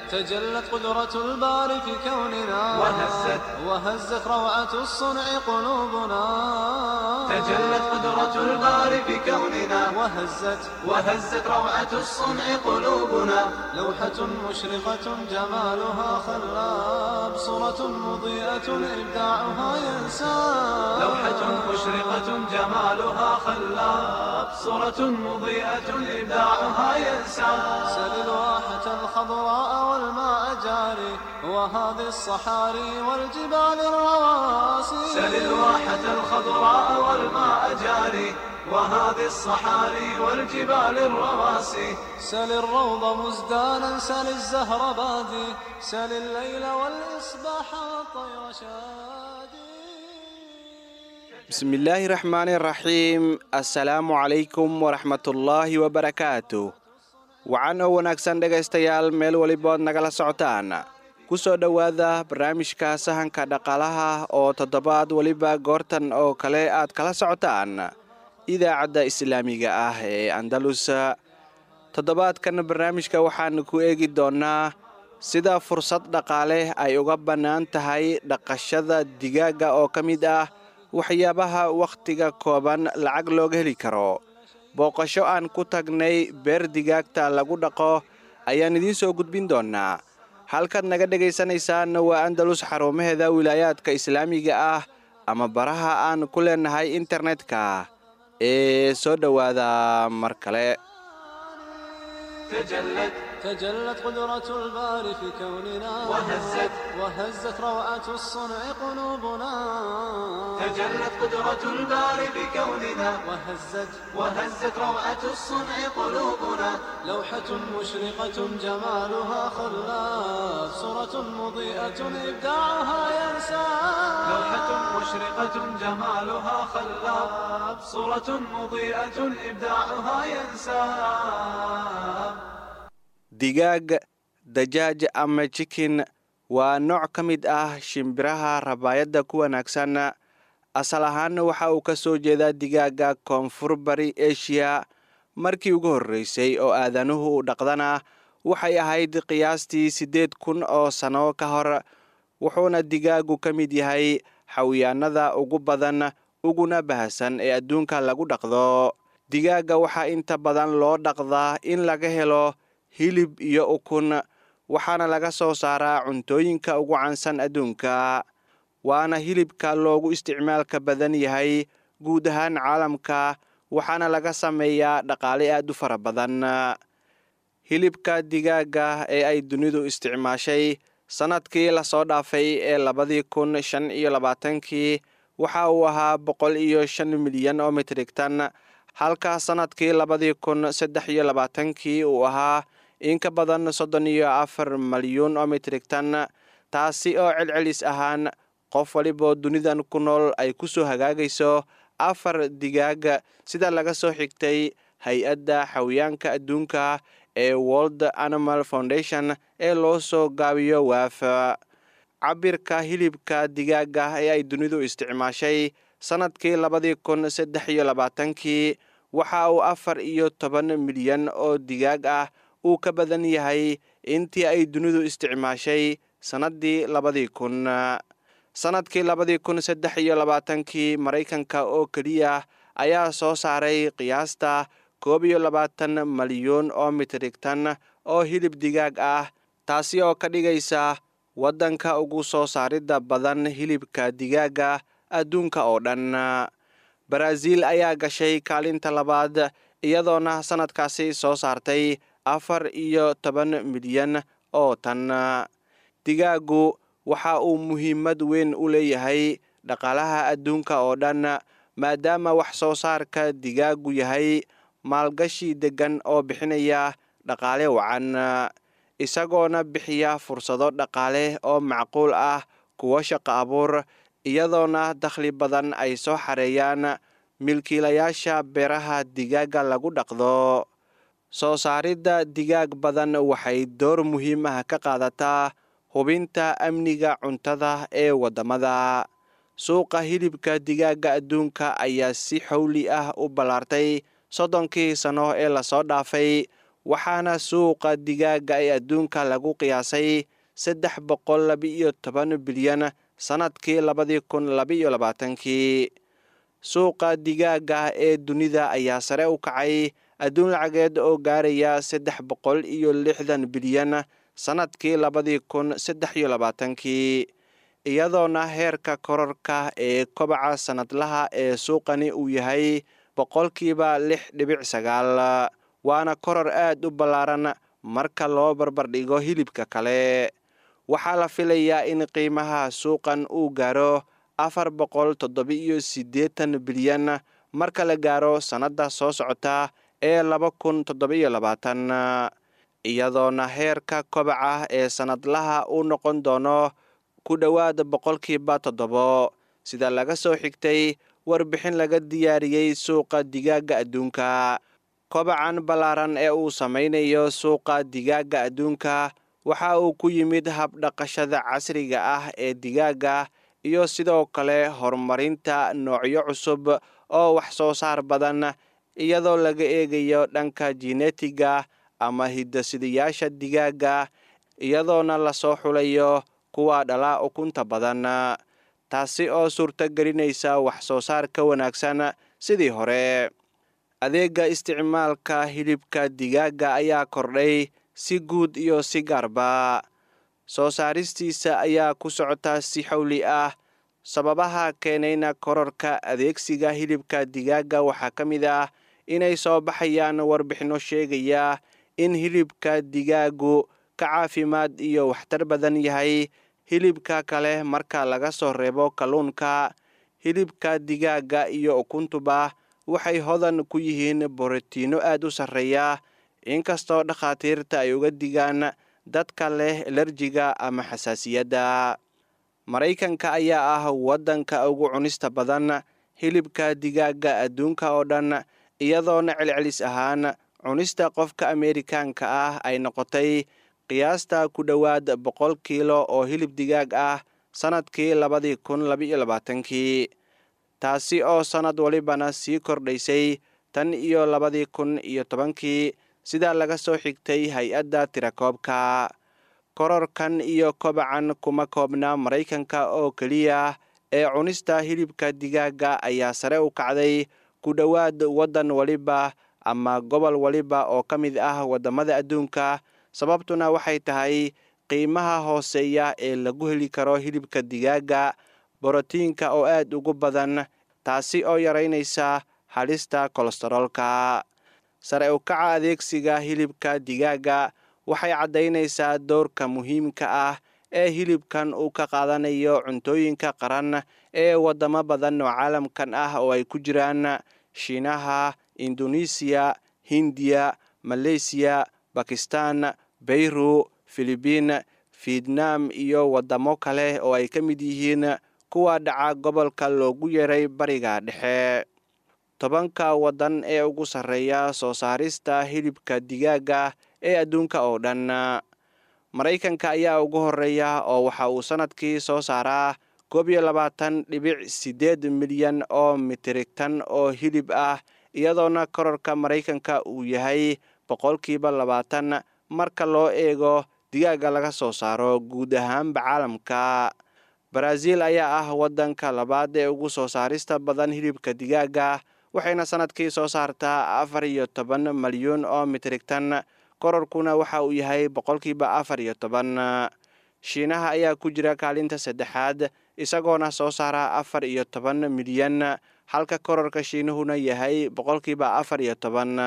تجلت قدرة الباري في كوننا وهزت وهزت روعة الصنع قلوبنا تجلت قدرة الباري في كوننا وهزت وهزت روعة الصنع قلوبنا لوحة مشرقة جمالها خلاب صورة مضيئة إبداعها ينساب لوحة مشرقة جمالها خلاب صورة مضيئة إبداعها ينسى سل الواحة الخضراء والماء جاري وهذه الصحاري والجبال الرواسي سل الواحة الخضراء والماء جاري وهذه الصحاري والجبال الرواسي سل الروض مزدانا سل الزهر بادي سل الليل والإصباح والطير شادي bismillaahi raxmaani raxiim assalaamu calaykum waraxmatullaahi wabarakaatu wacan oo wanaagsan dhegaystayaal meel welibood nagala socotaan ku soo dhowaada barnaamijka sahanka dhaqaalaha oo toddobaad weliba goortan oo kale aad kala socotaan idaacadda islaamiga ah ee andalus toddobaadkan barnaamijka waxaan ku eegi doonnaa sida fursad dhaqaale ay uga bannaan tahay dhaqashada digaagga oo ka mid ah waxyaabaha wakhtiga kooban lacag looga heli karo booqasho aan ku tagnay beer digaagta lagu dhaqo ayaan idiin soo gudbin doonnaa halkaad naga dhegaysanaysaan waa andalus xarumaheeda wilaayaadka islaamiga ah ama baraha aan ku leenahay internetka ee soo dhowaada mar kale تجلت تجلت قدرة الباري في كوننا وهزت وهزت روعة الصنع قلوبنا تجلت قدرة الباري بكوننا وهزت وهزت روعة الصنع قلوبنا لوحة مشرقة جمالها خلاف صورة مضيئة إبداعها ينسى لوحة مشرقة جمالها خلاب صورة مضيئة إبداعها ينساب digaag dajaaj ama jikin waa nooc ka mid ah shimbiraha rabaayadda ku wanaagsan asal ahaanna waxa uu ka soo jeedaa digaagga koonfur bari eshiya markii ugu horreysay oo aadanuhu u dhaqdana waxay ahayd qiyaastii siddeed kun oo sano ka hor wuxuuna digaaggu ka mid yahay xawiyaanada ugu badan uguna bahasan ee adduunka lagu dhaqdo digaagga waxaa inta badan loo dhaqdaa in laga helo hilib iyo ukun waxaana laga soo saaraa cuntooyinka ugu caansan adduunka waana hilibka loogu isticmaalka badan yahay guud ahaan caalamka waxaana laga sameeyaa dhaqaale aad u fara badan hilibka digaagga ee ay dunidu isticmaashay sannadkii lasoo dhaafay ee labadii kun shan iyo labaatankii waxa uu ahaa boqol iyo shan milyan oo mitrigtan halka sannadkii labadii kun saddex iyo labaatankii uu ahaa in ka badan soddon iyo afar malyuun oo mitrigtan taasi oo celcelis ahaan qof waliboo dunidan ku nool ay ku soo hagaagayso afar digaag sida laga soo xigtay hay-adda xawiyaanka adduunka ee world animal foundation ee loo soo gaabiyo waaf cabirka hilibka digaagga ee ay dunidu isticmaashay sannadkii labadii kun saddex iyo labaatankii waxa uu afar iyo toban milyan oo digaag ah uu ka badan yahay intii ay dunidu isticmaashay sannaddii labadii kun sannadkii labadii kun saddex iyo labaatankii maraykanka oo keliya ayaa soo saaray qiyaasta koob iyo labaatan malyuun oo mitrigtan oo hilib digaag ah taasi oo ka dhigaysa waddanka ugu soo saaridda badan hilibka digaagga adduunka oo dhan baraaziil ayaa gashay kaalinta labaad iyadoona sannadkaasi soo saartay afar iyo toban milyan oo tan digaaggu waxa uu muhiimad weyn u leeyahay dhaqaalaha adduunka oo dhan maadaama wax soo saarka digaaggu yahay maalgashi deggan oo bixinaya dhaqaale wacan isagoona bixiya fursado dhaqaale oo macquul ah kuwo shaqo abuur iyadoona dakhli badan ay soo xareeyaan milkiilayaasha beeraha digaagga lagu dhaqdo soo saaridda digaag badan waxay door muhiim ah ka qaadataa hubinta amniga cuntada ee waddamada suuqa hilibka digaagga adduunka ayaa si xowli ah u ballaartay soddonkii sano ee lasoo dhaafay waxaana suuqa digaaga ee adduunka lagu qiyaasay saddex boqol laba-iyo toban bilyan sannadkii labadii kun labaiyo labaatankii suuqa digaaga ee dunida ayaa sare u kacay adduun lacageed oo gaaraya saddex boqol iyo lixdan bilyan sannadkii labadii kun saddex iyo labaatankii iyadoona heerka kororka ee kobaca sannadlaha ee suuqani uu yahay boqolkiiba lix dhibic sagaal waana koror aad u ballaaran marka loo barbardhigo hilibka kale waxaa la filayaa in qiimaha suuqan uu gaaro afar boqol toddoba-iyo siddeetan bilyan marka la gaaro sannadda soo socota ee laba kun toddoba-iyo labaatan iyadoona heerka kobaca ee sannadlaha uu noqon doono ku dhowaad boqolkiiba toddobo sida laga soo xigtay warbixin laga diyaariyey suuqa digaaga adduunka kobacan ballaaran ee uu samaynayo suuqa digaaga adduunka waxa uu ku yimid habdhaqashada casriga ah ee digaaga iyo sidoo kale horumarinta noocyo cusub oo wax soo saar badan iyadoo laga eegayo dhanka jinetiga ama hidasidayaasha digaaga iyadoona lasoo xulayo kuwa dhalaa ukunta badan taasi oo suurto gelinaysa wax soo saar ka wanaagsan sidii hore adeega isticmaalka hilibka digaaga ayaa kordhay si guud iyo si gaarba soo saaristiisa ayaa ku socota si xawli ah sababaha keenayna kororka adeegsiga hilibka digaaga waxaa ka mid ah inay soo baxayaan warbixinno sheegaya in hilibka digaagu ka caafimaad iyo waxtar badan yahay hilibka kale marka laga soo reebo kalluunka hilibka digaaga iyo ukuntuba waxay hodan ku yihiin borotiino aad u sarreeya inkastoo dhakhaatiirta ay uga digaan dadka leh elerjiga ama xasaasiyadda maraykanka ayaa ah waddanka ugu cunista badan hilibka digaaga adduunka oo dhan iyadoona celcelis ahaan cunista qofka ameerikaanka ah ay noqotay qiyaasta ku dhowaad boqol kiilo oo hilib digaag ah sannadkii labadii kun labaiyo labaatankii taasi oo sannad walibana sii kordhaysay tan iyo labadii kun iyo tobankii sidaa laga soo xigtay hay-adda tirakoobka kororkan iyo kobacan kuma koobna maraykanka oo keliya ee cunista hilibka digaaga ayaa sare u kacday ku dhowaad waddan waliba ama gobol waliba oo ka mid ah waddamada adduunka sababtuna waxay tahay qiimaha hooseeya ee lagu heli karo hilibka digaaga borotiinka oo aad ugu badan taasi oo yaraynaysa halista kolestaroolka sare u kaca adeegsiga hilibka digaaga waxay caddaynaysaa doorka muhiimka ah ee hilibkan uu ka qaadanayo cuntooyinka qaran ee waddamo badan oo caalamkan ah oo ay ku jiraan shiinaha indonesiya hindiya maleysiya bakistan beyru filibiin fietnam iyo waddamo kale oo ay ka mid yihiin kuwa dhaca gobolka loogu yeeray bariga dhexe tobanka waddan ee ugu sarreeya soo saarista hilibka digaaga ee adduunka oo dhan maraykanka ayaa ugu horeeya oo waxa uu sannadkii soo saaraa koob iyo labaatan dhibic siddeed milyan oo mitirigtan oo hilib ah iyadoona kororka maraykanka uu yahay boqolkiiba labaatan marka loo eego digaaga laga soo saaro guud ahaanba caalamka baraaziil ayaa ah waddanka labaad ee ugu soo saarista badan hilibka digaaga waxayna sannadkii soo saartaa afar iyo toban malyuun oo mitrigtan kororkuna waxa uu yahay boqolkiiba afar iyo toban shiinaha ayaa ku jira kaalinta saddexaad isagoona soo saara afar iyo toban milyan halka kororka shiinuhuna yahay boqolkiiba afar iyo toban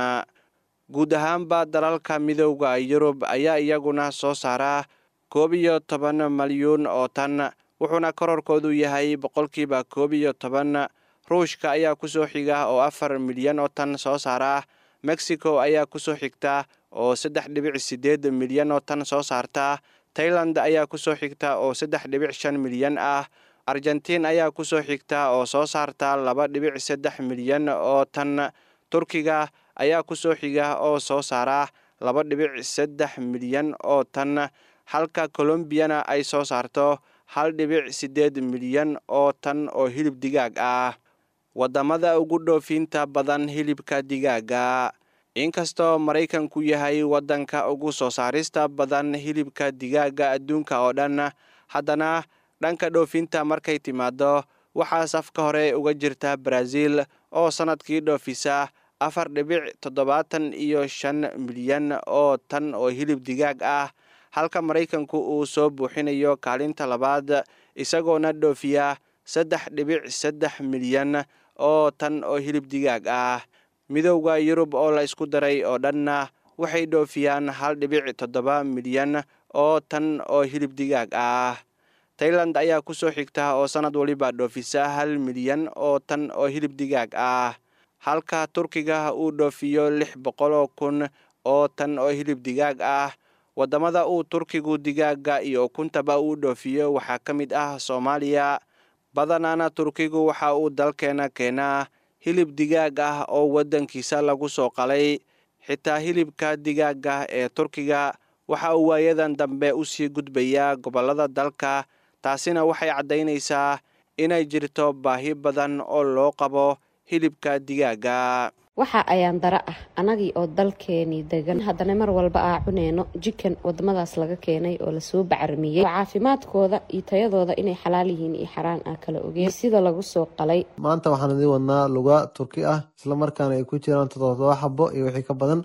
guud ahaanba dalalka midowda yurub ayaa iyaguna soo saara koob iyo toban malyuun oo tan wuxuuna kororkoodu yahay boqolkiiba koob iyo toban ruushka ayaa kusoo xiga oo afar milyan oo tan soo saara mexico ayaa kusoo xigta oo saddex dhibic siddeed milyan oo tan soo saarta tailand ayaa kusoo xigta oo saddex dhibic shan milyan ah argentiin ayaa kusoo xigta oo soo saarta laba dhibic saddex milyan oo tan turkiga ayaa kusoo xiga oo soo saara laba dhibic saddex milyan oo tan halka colombiyana ay soo saarto hal dhibic siddeed milyan oo tan oo hilib digaag ah waddamada ugu dhoofinta badan hilibka digaaga inkastoo maraykanku yahay waddanka ugu soo saarista badan hilibka digaaga adduunka oo dhan haddana dhanka dhoofinta markay timaado waxaa safka hore uga jirta baraaziil oo sannadkii dhoofisa afar dhibic toddobaatan iyo shan milyan oo tan oo hilib digaag ah halka maraykanku uu soo buuxinayo kaalinta labaad isagoona dhoofiya saddex dhibic saddex milyan oo tan oo hilib digaag ah midowda yurub oo la isku daray oo dhanna waxay dhoofiyaan hal dhibic toddoba milyan oo tan oo hilib digaag ah tailand ayaa ku soo xigta oo sannad waliba dhoofisa hal milyan oo tan oo hilib digaag ah halka turkiga uu dhoofiyo lix boqoloo kun oo tan oo hilib digaag ah waddamada uu turkigu digaaga iyo ukuntaba uu dhoofiyo waxaa ka mid ah soomaaliya badanaana turkigu waxa uu dalkeena keenaa hilib digaag ah oo waddankiisa lagu soo qalay xitaa hilibka digaaga ee turkiga waxa uu waayadan dambe u sii gudbayaa gobollada dalka taasina waxay caddaynaysaa inay jirto baahi badan oo loo qabo hilibka digaaga waxa ayaan dara ah anagii oo dalkeenii degan haddana mar walba aa cuneyno jikan wadamadaas laga keenay oo lasoo bacramiyey oo caafimaadkooda iyo tayadooda inay xalaal yihiin iyo xaraan ah kala ogeen sida lagu soo qalay maanta waxaan idiin wadnaa luga turki ah islamarkaana ay ku jiraan toddoba xabo iyo wixii ka badan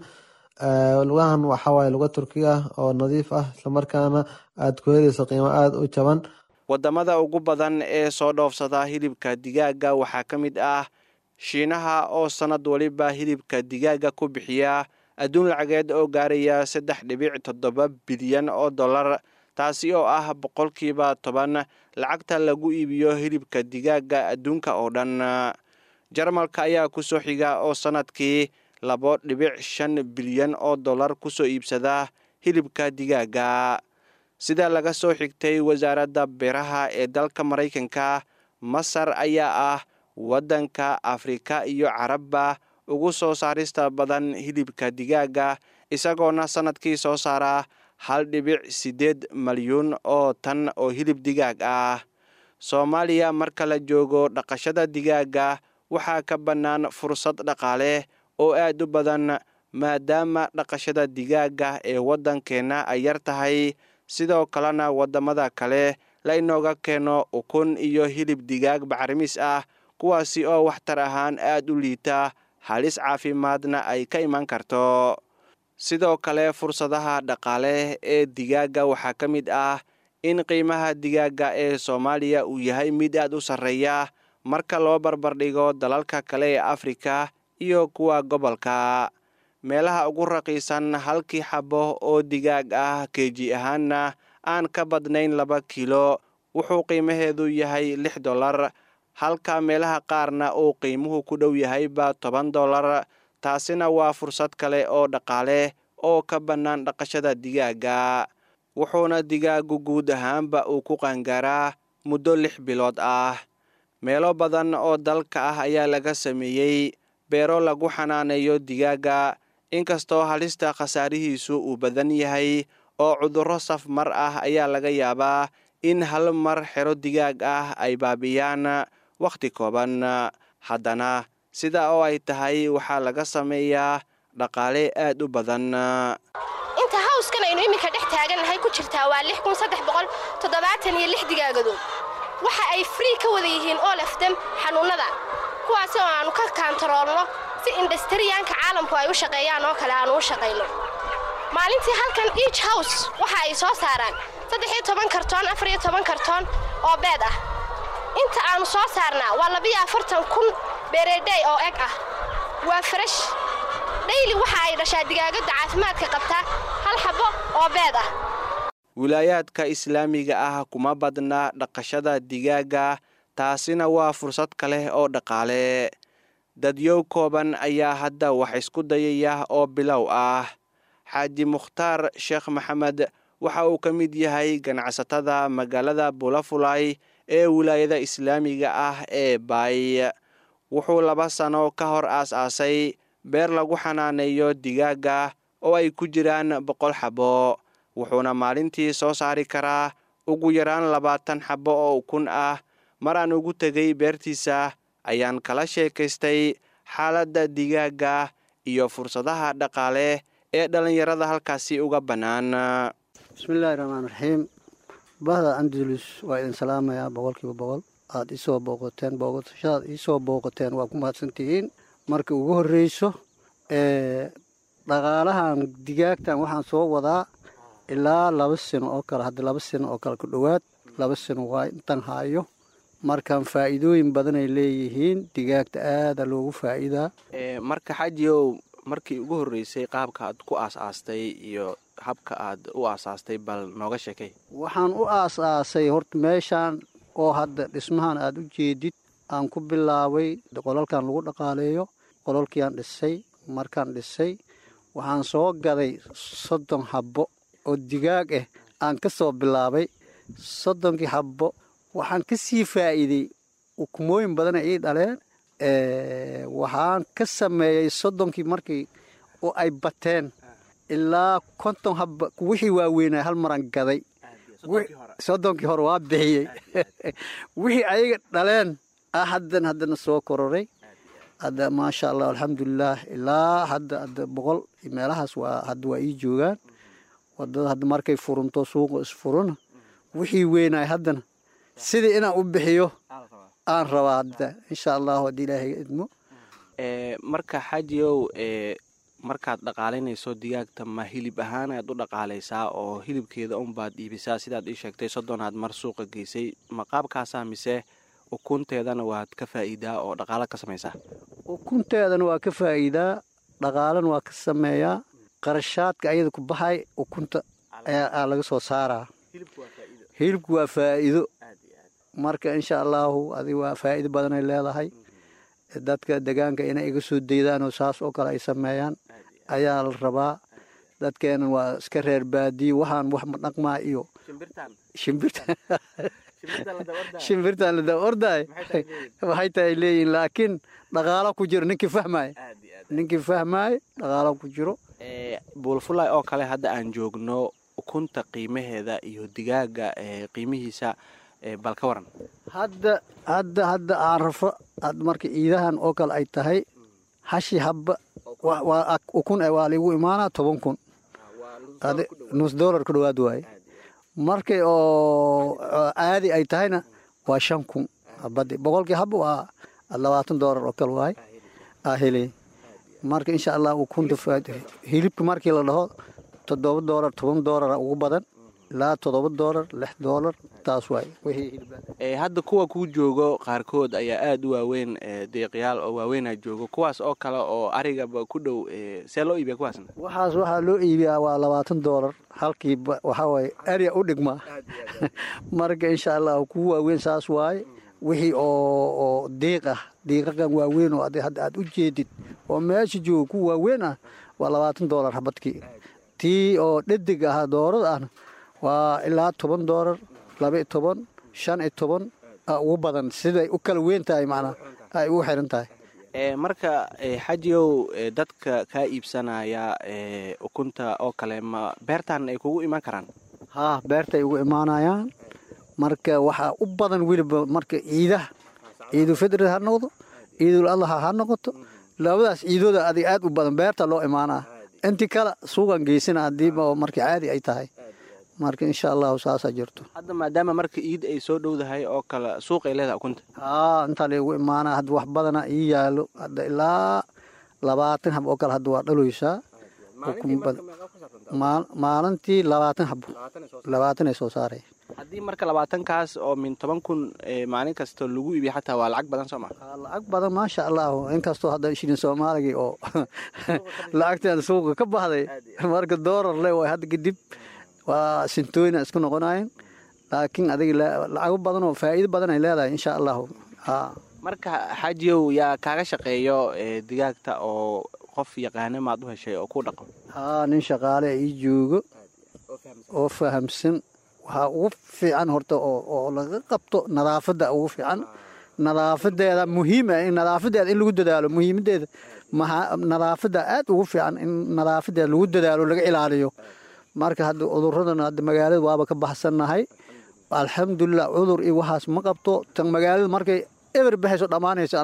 lugahan waxawaaye luga turki ah oo nadiif ah islamarkaana aada ku helayso qiimo aada u jaban waddamada ugu badan ee soo dhoofsada hilibka digaaga waxaa ka mid ah shiinaha oo sannad waliba hilibka digaaga ku bixiya adduun lacageed oo gaaraya saddex dhibic toddoba bilyan oo dollar taasi oo ah boqolkiiba toban lacagta lagu iibiyo hilibka digaaga adduunka oo dhan jarmalka ayaa ku soo xiga oo sannadkii labo dhibic shan bilyan oo dollar kusoo iibsada hilibka digaaga sida laga soo xigtay wasaaradda beeraha ee dalka maraykanka masar ayaa ah waddanka afrika iyo carabba ugu soo saarista badan hilibka digaaga isagoona sannadkii soo saara hal dhibic siddeed malyuun oo tan oo hilib digaag ah soomaaliya marka la joogo dhaqashada digaaga waxaa ka bannaan fursad dhaqaale oo aad u badan maadaama dhaqashada digaaga ee waddankeenna ay yar tahay sidoo kalena waddamada kale la inooga keeno ukun iyo hilib digaag bacrimis ah kuwaasi oo waxtar ahaan aad u liita halis caafimaadna ay ka iman karto sidoo kale fursadaha dhaqaale ee digaaga waxaa ka mid ah in qiimaha digaaga ee soomaaliya uu yahay mid aad u sarreeya marka loo barbardhigo dalalka kale ee afrika iyo kuwa gobolka meelaha ugu raqiisan halkii xabo oo digaag ah keeji ahaanna aan ka badnayn laba kiilo wuxuu qiimaheedu yahay lix dollar halka meelaha qaarna uu qiimuhu ku dhow yahayba toban dollar taasina waa fursad kale oo dhaqaale oo ka bannaan dhaqashada digaaga wuxuuna digaagu guud ahaanba uu ku qaangaaraa muddo lix bilood ah meelo badan oo dalka ah ayaa laga sameeyey beero lagu xanaaneeyo digaaga inkastoo halista khasaarihiisu uu badan yahay oo cudurro saf mar ah ayaa laga yaabaa in hal mar xero digaag ah ay baabiyaan wakhti kooban haddana sida oo ay tahay waxaa laga sameeyaa dhaqaale aad u badan inta hawskan aynu iminka dhex taagannahay ku jirtaa waa lix kun saddex boqol toddobaatan iyo lix digaagadood waxa ay free ka wada yihiin oo lafdam xanuunnada kuwaasi oo aannu ka kaantaroolno si indhastariyaanka caalamku ay u shaqeeyaan oo kale aannu u shaqayno maalintii halkan each house waxa ay soo saaraan saddex iyo toban kartoon afar iyo toban kartoon oo beed ah inta aannu soo saarnaa waa labiyo afartan kun beereedhey oo eg ah waa farash dhayli waxa ay dhashaa digaagadda caafimaadka qabtaa hal xabbo oo beed ah wilaayaadka islaamiga ah kuma badna dhaqashada digaaga taasina waa fursad kale oo dhaqaale dadyow kooban ayaa hadda wax isku dayaya oo bilow ah xaaji mukhtaar sheekh maxamed waxa uu ka mid yahay ganacsatada magaalada bulafulay ee wilaayada islaamiga ah ee baay wuxuu laba sano ka hor aas-aasay beer lagu xanaaneeyo digaaga oo ay ku jiraan boqol xabo wuxuuna maalintii soo saari karaa ugu yaraan labaatan xabo oo ukun ah mar aan ugu tegay beertiisa ayaan kala sheekaystay xaaladda digaaga iyo fursadaha dhaqaale ee dhallinyarada halkaasi uga bannaan bismillaahi raxmaan raxiim bahda andalus waa idin salaamayaa boqolkiiba boqol aada isoo booqateen booqashadaad iisoo booqateen waa ku mahadsantihiin marka ugu horreyso dhaqaalahan digaagtan waxaan soo wadaa ilaa laba sano oo kale hadda laba sano oo kale ku dhowaad laba sano waa intan haayo markaan faa'iidooyin badanay leeyihiin digaagta aada loogu faa'iidaa marka xajiyow markii ugu horreysay qaabka aad ku aas-aastay iyo habka aad u aasaastay bal nooga sheekay waxaan u aas-aasay horta meeshaan oo hadda dhismahan aada u jeedid aan ku bilaabay qolalkan lagu dhaqaaleeyo qolalkiiaan dhisay markaan dhisay waxaan soo gaday soddon habbo oo digaag ah aan ka soo bilaabay soddonkii habbo waxaan ka sii faa'iiday ukumooyin badana ii dhaleen waxaan ka sameeyey soddonkii markii oo ay bateen ilaa konton habba wixii waaweynaa hal maran gaday soddonkii hore waa bixiyey wixii ayaga dhaleen ah haddan haddana soo kororay hadda maasha allah alxamdulilaah ilaa hadda hadda boqol meelahaas waa hadda waa ii joogaan wadada hadda markay furunto suuqa isfuruna wixii weynaay haddana sidii inaan u bixiyo aan rabaa hadda insha allahu haddii ilaahay idmo marka xajiyow markaad dhaqaalaynayso digaagta ma hilib ahaan ayaad u dhaqaalaysaa oo hilibkeeda unbaad iibisaa sidaad ii sheegtay soddonaad mar suuqa geysay ma qaabkaasaa mise ukunteedana waad ka faa'iidaa oo dhaqaalo ka samaysaa ukunteedana waa ka faa'iidaa dhaqaalana waa ka sameeyaa qarashaadka ayada ku baxay ukunta ayaa laga soo saaraa hilibku waa faa'iido marka insha allahu adi waa faa'iido badanay leedahay dadka degaanka inay iga soo daydaanoo saas oo kale ay sameeyaan ayaa la rabaa dadkeenan waa iska reer baadiye waxaan wax ma dhaqmaa iyo shimbirtaan la daba ordaay waxay tahay leeyihin laakiin dhaqaalo ku jiro ninkii fahmaay ninkii fahmaay dhaqaalo ku jiro buulfulay oo kale hadda aan joogno ukunta qiimaheeda iyo digaaga qiimihiisa bal ka waran hadda hadda hadda aan rafo marka ciidahan oo kale ay tahay hashi habba ukun waa ligu imaanaa toban kun nus dollar ku dhawaad waaye markay oo caadi ay tahayna waa shan kun habadi boqolkii habba waa labaatan dollar oo kale waaye aa helay marka insha allah ukunta hilibka markii la dhaho toddoba dollar toban dollara ugu badan ilaa toddoba dollar lix dollar taas waay hadda kuwa kuu joogo qaarkood ayaa aada u waaweyn deeqyaal oo waaweynaa joogo kuwaas oo kale oo arigaba ku dhow see loo iibiya kuwaasna waxaas waxaa loo iibiyaa waa labaatan dollar halkiiba waxaa waaye ariga u dhigmaa marka insha allah kuwa waaweyn saas waaye wixii oo oo diiq ah diiqakan waaweyn oo hadda aad u jeedid oo meesha jooga kuwa waaweyn ah waa labaatan dollar habadkii tii oo dhadig ahaa doorada ahna waa ilaa toban dollar laba iyo toban shan iyo toban ugu badan siday u kala weyn tahay macnaa ay ugu xiran tahay marka xajiyow dadka kaa iibsanaya ukunta oo kale ma beertan ay kugu imaan karaan haa beertay ugu imaanayaan marka waxaa u badan weliba marka ciidaha ciidul fidri ha noqdo ciidul adlaha ha noqoto labadaas ciidooda adig aad u badan beerta loo imaanaa intii kale suuqan geysana hadiiba marka caadi ay tahay marka insha allahu saasaa jirto hadda maadaama marka iid ay soo dhowdahay oo kale suuqay leedahay ukunta haa intaa laygu imaanaa hadda wax badana ii yaalo hadda ilaa labaatan hab oo kale hadda waa dhaloysaa maalintii labaatan hab labaatan ay soo saaray haddii marka labaatankaas oo min toban kun maalin kasta lagu iibiya xataa waa lacag badan soo ma lacag badan maasha allahu inkastoo hadda shilin soomaaligii oo lacagteeda suuqa ka baxday marka doolar le way hadda kadib waa sintooyina isku noqonayen laakiin adiga lacago badan oo faa'iido badan ay leedahay insha allahu marka xajiyow yaa kaaga shaqeeyo digaagta oo qof yaqaana maad u heshay oo ku dhaqo haa nin shaqaale ii joogo oo fahamsan waxaa ugu fiican horta oo laga qabto nadaafadda ugu fiican nadaafadeeda muhiim ah in nadaafadeeda in lagu dadaalo muhiimadeeda nadaafadda aad ugu fiican in nadaafadeeda lagu dadaalo laga ilaaliyo marka hadda cuduradan hadda magaalada waaba ka baxsannahay alxamdulilah cudur iyo waxaas ma qabto tan magaalada markay eber baxayso dhammaanayso annaga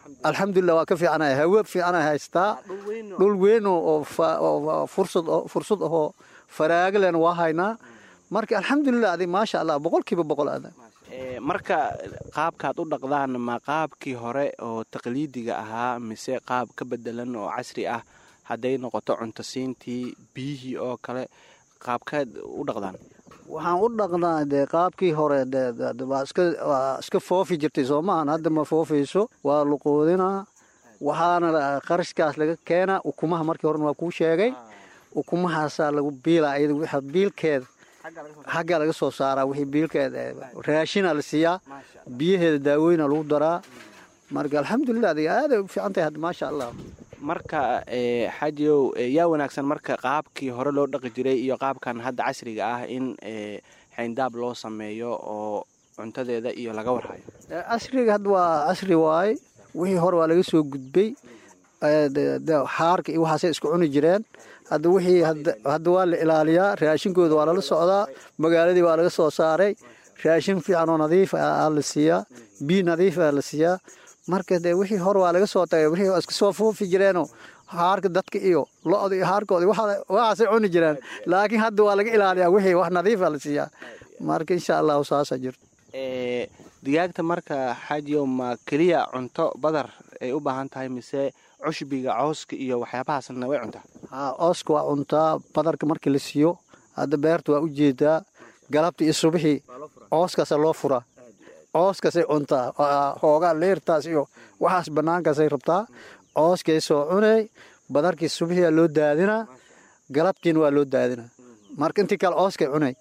alxamdulilah waa ka fiicanahay hawe fiicanay haystaa dhul weyn oo fursad fursad ahoo faraagalan waa haynaa marka alxamdulilah adi maasha allah boqolkiiba boqol ada marka qaabkaad u dhaqdaan ma qaabkii hore oo taqliidiga ahaa mise qaab ka bedelan oo casri ah hadday noqoto cuntasiintii biyihii oo kale qaabkaad u dhaqdaan waxaan u dhaqnaa dee qaabkii hore waa iska foofi jirtay soo maahan hadda ma foofayso waa luquudinaa waxaana qarashkaas laga keenaa ukumaha markii horena waa kuu sheegay ukumahaasaa lagu biilaa iyada biilkeeda xaggaa laga soo saaraa wixii biilkeeda raashina la siiyaa biyaheeda daaweyna lagu daraa marka alxamdulilah adiga aaday u fiican tahay hadda maasha allah marka xajiyow yaa wanaagsan marka qaabkii hore loo dhaqi jiray iyo qaabkan hadda casriga ah in xayndaab loo sameeyo oo cuntadeeda iyo laga warhayo casriga hadda waa casri waaye wixii hore waa laga soo gudbay xaarka iyo waxaasay isku cuni jireen hadda wixii hadda waa la ilaaliyaa raashinkooda waa lala socdaa magaaladii waa laga soo saaray raashin fiican oo nadiif aa la siiyaa biyo nadiif aa la siiyaa marka dee wixii hore waa laga soo tagay wixii iska soo foofi jireenoo haarka dadka iyo lo-da iyo haarkooda waxaasay cuni jireen laakiin hadda waa laga ilaaliyaa wixii wax nadiifa la siiyaa marka insha allahu saasa jirto digaagta marka xajiyow ma keliya cunto badar ay u baahan tahay mise cushbiga cooska iyo waxyaabahaasna way cuntaa haa cooska waa cuntaa badarka markii la siiyo hadda beerta waa u jeedaa galabta iyo subixii cooskaasa loo furaa cooskasay cuntaa hoogaa leertaas iyo waxaas banaankaasay rabtaa cooskay soo cunay badarkii subixia loo daadinaa galabtiina waa loo daadinaa marka intii kale cooskay cunay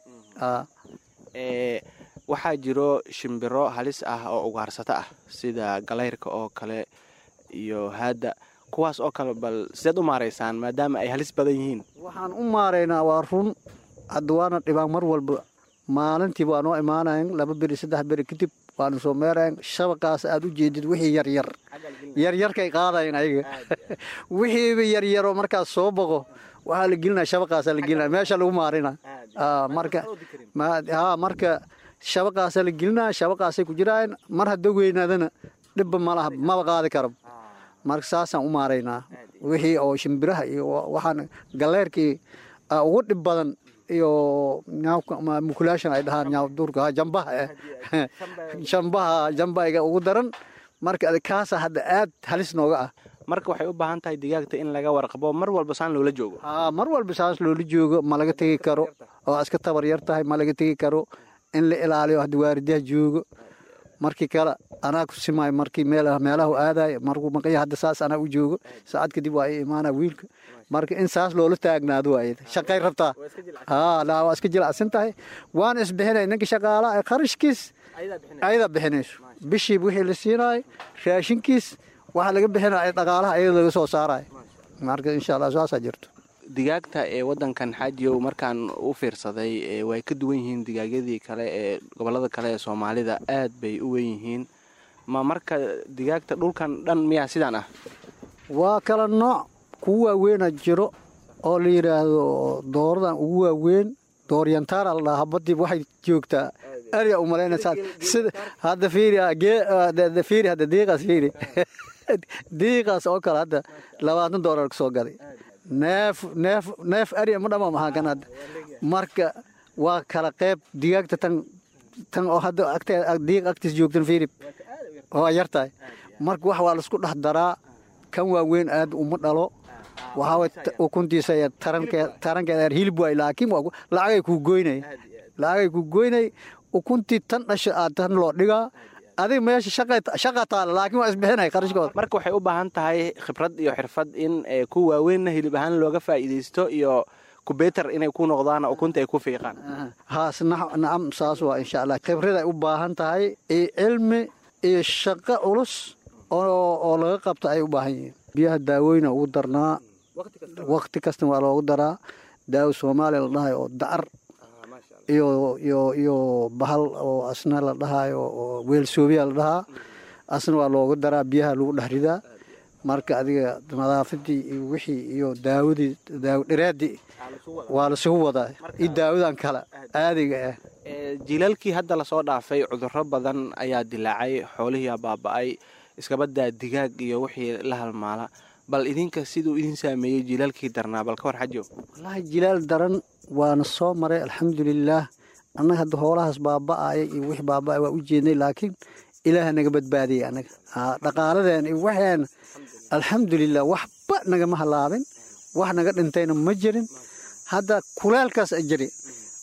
waxaa jiro shimbiro halis ah oo ugaarsato ah sida galayrka oo kale iyo haadda kuwaas oo kale bal sideed u maaraysaan maadaama ay halis badan yihiin waxaan u maaraynaa waa run hadda waana dhibaan mar walba maalintii waa noo imaanayn laba beri saddex beri kadib waanu soo meerayn shabaqaas aad u jeedid wixii yaryar yaryarkay qaadayn ayaga wixiiba yaryaro markaas soo boqo waxaa la gelinaa shabaqaasaa la gelinaa meesha lagu maarina marka ha marka shabaqaasaa la gelinaa shabaqaasay ku jiraan mar hadda weynaadana dhibba malaha maba qaadi karo marka saasaan u maaraynaa wixii oo shimbiraha iyo waxaan galeerkii ugu dhib badan iyo mukulaashan ay dhahaan duurka jambaha jambaha jambayga ugu daran marka kaasa hadda aad halis nooga ah marka waxay u baahan tahay digaagta in laga warqabo mar walba saan loola joogo haa mar walba saas loola joogo ma laga tegi karo oo iska tabar yar tahay ma laga tegi karo in la ilaaliyo hadda waaridaha joogo markii kale anaa ku simaayo markii meelahu aadayo markuu maqanya hadda saas anaa u joogo saacad kadib waa i imaana wiilka marka in saas loola taagnaado waay shaqay rabtaa haa waa iska jilacsan tahay waan isbixinay ninka shaqaalaha ee qarashkiis ayadaa bixinayso bishiiba wixii la siinayo raashinkiis waxaa laga bixinaya dhaqaalaha ayada laga soo saarayo marka insha allah saasaa jirto digaagta ee wadankan xaajiyow markaan u fiirsaday way ka duwan yihiin digaagyadii kale ee gobolada kale ee soomaalida aad bay u wen yihiin ma marka digaagta dhulkan dhan miyaa sidaan ah waa kala nooc kugu waaweynaa jiro oo la yidhaahdo dooradan ugu waaweyn dooryantaara la dhahaa habadii waxay joogtaa ariya u malaynaysaa sida hadda fiiri fiiri hadda diiqaas fiiri diiqaas oo kale hadda labaatan doolar ka soo gaday neef neef neef ariya ma dhama maxaa kan hadda marka waa kala qeyb digaagta tan tan oo hadda agteeda diiq agtiis joogtan fiiri waa yar tahay marka wax waa laisku dhex daraa kan waaweyn aad uma dhalo waxaa ukuntiisa tarankeeda hilib waay laakiin lacagay kuu goynay lacagay kuu goynay ukuntii tan dhasha aad tan loo dhigaa adiga meesha shaqa taala laakiin waa isbixinay qarashkooda marka waxay u baahan tahay khibrad iyo xirfad in ku waaweynna hilib ahaan looga faa'iidaysto iyo kubeetar inay ku noqdaan ukunta ay ku fiiqaan haas nacam saas waa insha allah khibraday u baahan tahay iyo cilmi iyo shaqo culus oo laga qabta ay u baahan yihiin biyaha daawooyna ugu darnaa wakti kasta waa loogu daraa daawo soomaaliya la dhahayo oo dacar iyo iyo iyo bahal oo asna la dhahayo oo weelsoobiya la dhahaa asna waa loogu daraa biyaha lagu dhex ridaa marka adiga nadaafadii iyo wixii iyo daawadii daawo dhiraadii waa lasugu wadaa iyo daawadan kale caadiga ah jiilaalkii hadda lasoo dhaafay cudurro badan ayaa dilaacay xoolihiiaa baaba'ay iskabadaa digaag iyo wixii la halmaala bal idinka siduu idin saameeyey jilaalkii darnaa bal ka war xajow wallaahi jilaal daran waana soo maray alxamdulilaah annaga hadda hoolahaas baaba'aya iyo wix baaba'ay waa u jeednay laakiin ilaaha naga badbaadiyey annaga dhaqaaladeen iyo waxeen alxamdulilah waxba nagama halaabin wax naga dhintayna ma jirin hadda kuleelkaas a jiri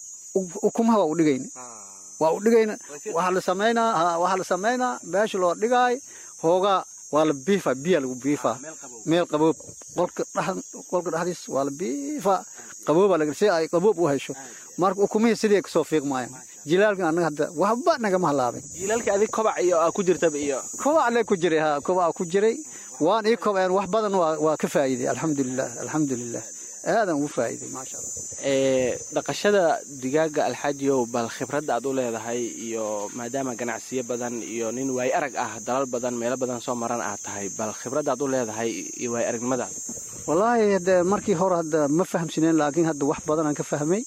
ukumaha waa u dhigayna waa u dhigayna waxaa la samaynaa waxaa la samaynaa meesha loo dhigaay hoogaa waa la biifaa biyaa lagu biifaa meel qaboob qolka qolka dhexdiis waa la biifaa qaboobaa laga si ay qaboob u hesho marka ukumihii sidii kasoo fiiqmaayaan jilaalka annaga hadda waxba nagama halaabin jilaalka adig kobac iyo aa ku jirtaba iyo kobac le ku jiray ha kobac ku jiray waan ii kobceen wax badan waa waa ka faa'iiday alxamdulilah alxamdulilah aadan ugu faa'iiday maasha allah dhaqashada digaaga alxaajiyow bal khibradda aad u leedahay iyo maadaama ganacsiyo badan iyo nin waay arag ah dalal badan meelo badan soo maran aad tahay bal khibradda aad u leedahay iyo waay aragnimadaad wallaahi hadde markii hore hadda ma fahamsineen laakiin hadda wax badanaan ka fahmay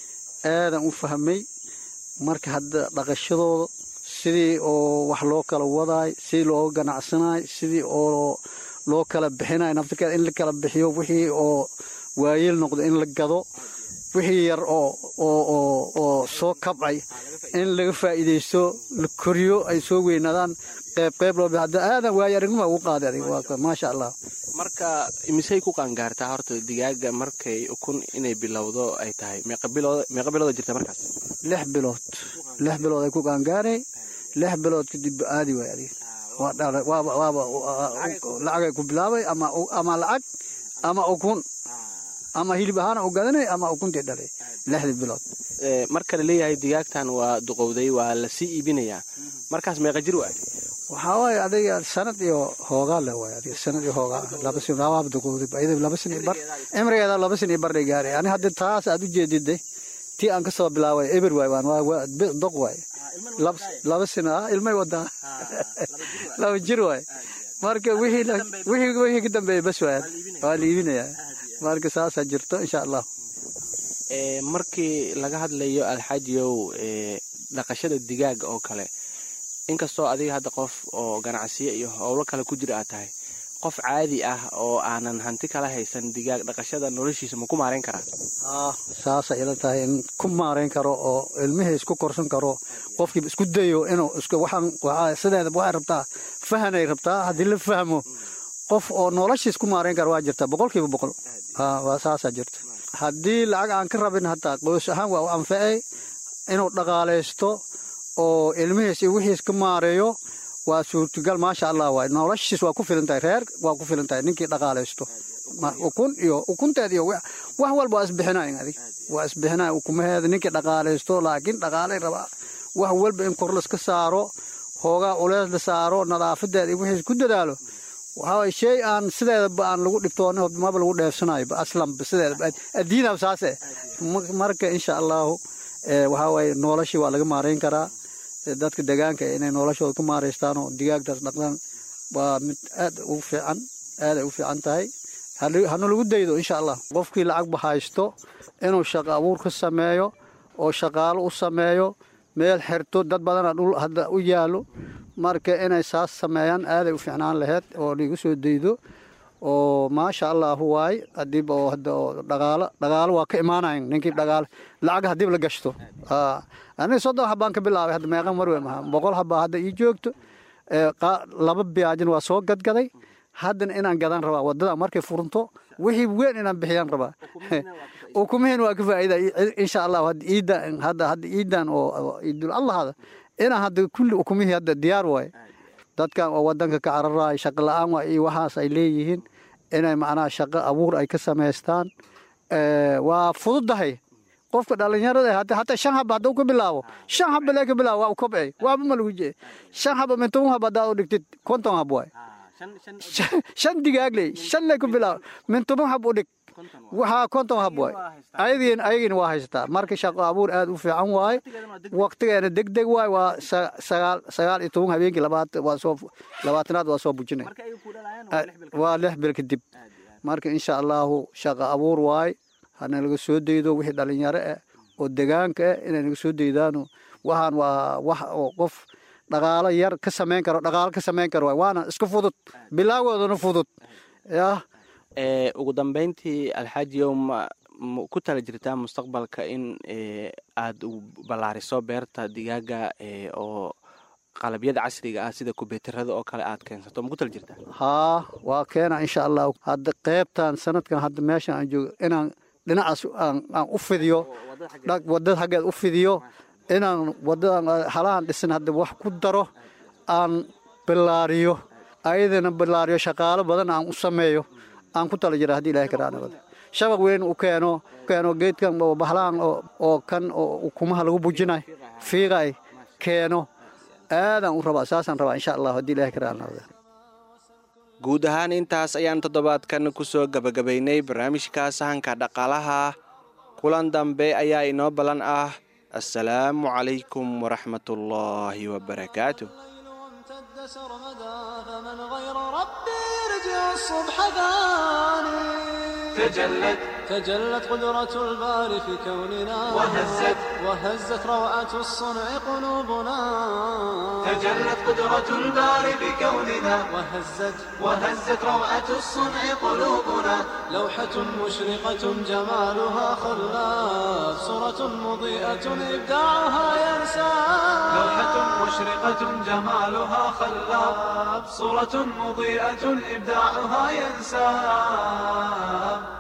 aadan u fahmay marka hadda dhaqashadooda sidii oo wax loo kala wadaay sidii loo ganacsanaay sidii oo loo kala bixinaay naftirkeeda in la kala bixiyo wixii oo waayeel noqdo in la gado wixii yar oo oo oo oo soo kabcay in laga faa'iidaysto la koriyo ay soo weynaadaan qayb qayb loo hadda aadan waayo aragnima ugu qaaday adiga waa maasha allah marka imisay ku qaangaartaa horta digaaga markay ukun inay bilowdo ay tahay meeqa bilood meeqa bilooda jirta markaas lix bilood lix bilood ay ku qaangaaray lix bilood kadib aadi waay adiga waa dhalay waaba waaba lacagay ku bilaabay ama ama lacag ama ukun ama hilib ahaana u gadanay ama ukuntii dhalay lixdii bilood marka la leeyahay digaagtan waa duqowday waa la sii iibinayaa markaas meeqa jir waay waxaa waaye adiga sanad iyo hoogaa le waay adiga sanad iyo hoogaa laba sin labaab duqowday ayada laba sin iyo bar cimrigeeda laba sin iyo bar dhay gaaray ani hadda taas aad u jeediday tii aan ka soo bilaabay eber waay waan waa doq waay laba sin ah ilmay wadaa laba jir waay marka wixii wixii ka dambeeya bas waay waa la iibinayaa marka saasaa jirto insha allah markii laga hadlayo alxaajiyow dhaqashada digaaga oo kale inkastoo adiga hadda qof oo ganacsiyo iyo howlo kale ku jira aad tahay qof caadi ah oo aanan hanti kala haysan digaag dhaqashada noloshiisa ma ku maarayn karaa saasa ila tahay in ku maarayn karo oo ilmihii isku korsan karo qofkiiba isku dayo inuu waxaan sideeda waxay rabtaa fahanay rabtaa haddii la fahmo qof oo noloshiis ku maarayn kara waa jirta boqolkiiba boqol waa saasaa jirta haddii lacag aan ka rabin hataa qoys ahaan waa u anfacay inuu dhaqaalaysto oo ilmihiis iyo wixiis ka maareeyo waa suurtagal maasha allah waay noloshiis waa ku filan tahay reer waa ku filan tahay ninkii dhaqaalaysto ukun iyo ukunteed iyo wax walba waa isbixinayn adig waa isbixinayn ukumaheeda ninkii dhaqaalaysto laakiin dhaqaalay rabaa wax walba in kor laska saaro hoogaa culeys la saaro nadaafadeeda iyo wixiis ku dadaalo waxaa shay aan sideedaba aan lagu dhibtoono maba lagu dheefsanayo aslanba sideedaba addiinaba saase marka insha allahu waxaa waaye noloshii waa laga maarayn karaa dadka deegaanka inay noloshooda ku maaraystaan oo digaagtaas dhaqdaan waa mid aad ugu fiican aaday u fiican tahay hana lagu daydo insha allah qofkii lacagba haysto inuu shaqo abuur ka sameeyo oo shaqaalo u sameeyo meel xirto dad badana dhul hadda u yaalo marka inay saas sameeyaan aaday u fiicnaan laheyd oo liigu soo daydo oo maasha allahu waay hadiiba oo hadda oo dhaqaalo dhaqaalo waa ka imaanayan ninkii dhaqaalo lacag hadiiba la gashto aniga soddon habaan ka bilaabay hadda meeqa marwe maha boqol habaa hadda ii joogto laba biyaajin waa soo gadgaday haddana inaan gadaan rabaa wadada markay furunto wixii weyn inaan bixiyaan rabaa ukumihiin waa ka faa'iida insha allah hadda iidan hadda hadda iidan oo iidul allahada inaan hadda kulli ukumihii hadda diyaar waaye dadkan oo wadanka ka cararaay shaqo la-aan waa iyo waxaas ay leeyihiin inay macnaha shaqo abuur ay ka samaystaan waa fududahay qofka dhalinyarada hataa shan haba hadduu ka bilaabo shan haba lee ka bilaabo waa u kobci waaba ma lagu jee shan haba min toban haba haddaad u dhigtid konton hab waay shan digaagley shan lee ku bilaabo min toban hab u dhig waxaa konton hab waay ayagin ayagiina waa haysataa marka shaqo abuur aad u fiican waaye waqtigeena deg deg waay waa sagaal sagaal iyo toban habeenkii labaatan waa soo labaatanaad waa soo bujinay waa lix bil kadib marka insha allahu shaqo abuur waay hana laga soo daydo wixii dhalinyaro ah oo degaanka ah inay naga soo daydaano waxaan waa wax oo qof dhaqaalo yar ka samayn karo dhaqaalo ka samayn karo waay waana iska fudud bilaagoodana fudud yah ugu dambeyntii alxaajiyow ma ma ku tala jirtaa mustaqbalka in aada ballaariso beerta digaaga oo qalabyada casriga ah sida kubeetarada oo kale aad keensato ma ku tala jirtaa haa waa keena insha allahu hadda qeybtan sanadkan hadda meeshan aan joogo inaan dhinacaas aan u fidiyo wadada xaggeed u fidiyo inaan wadadan halahan dhisan hadda wax ku daro aan bilaariyo ayadana bilaariyo shaqaalo badan aan u sameeyo aan ku tala jira haddii ilahay karaanabada shabaq weyn u keeno keeno geedkan bahlaan oo kan oo ukumaha lagu bujinay fiiqay keeno aadaan u rabaa saasaan rabaa insha allah haddii ilahay karaanabada guud ahaan intaas ayaan toddobaadkan ku soo gabagabaynay barnaamijka sahanka dhaqaalaha kulan dambe ayaa inoo ballan ah assalaamu calaykum waraxmatullaahi wabarakaatu سرمدا فمن غير ربي يرجع الصبح ثاني تجلت تجلت قدرة الباري في كوننا وهزت وهزت روعة الصنع قلوبنا تجلت قدرة الباري بكوننا وهزت وهزت روعة الصنع قلوبنا لوحة مشرقة جمالها خلاف صورة مضيئة إبداعها ينسى لوحة مشرقة جمالها خلاب صورة مضيئة إبداعها ينساب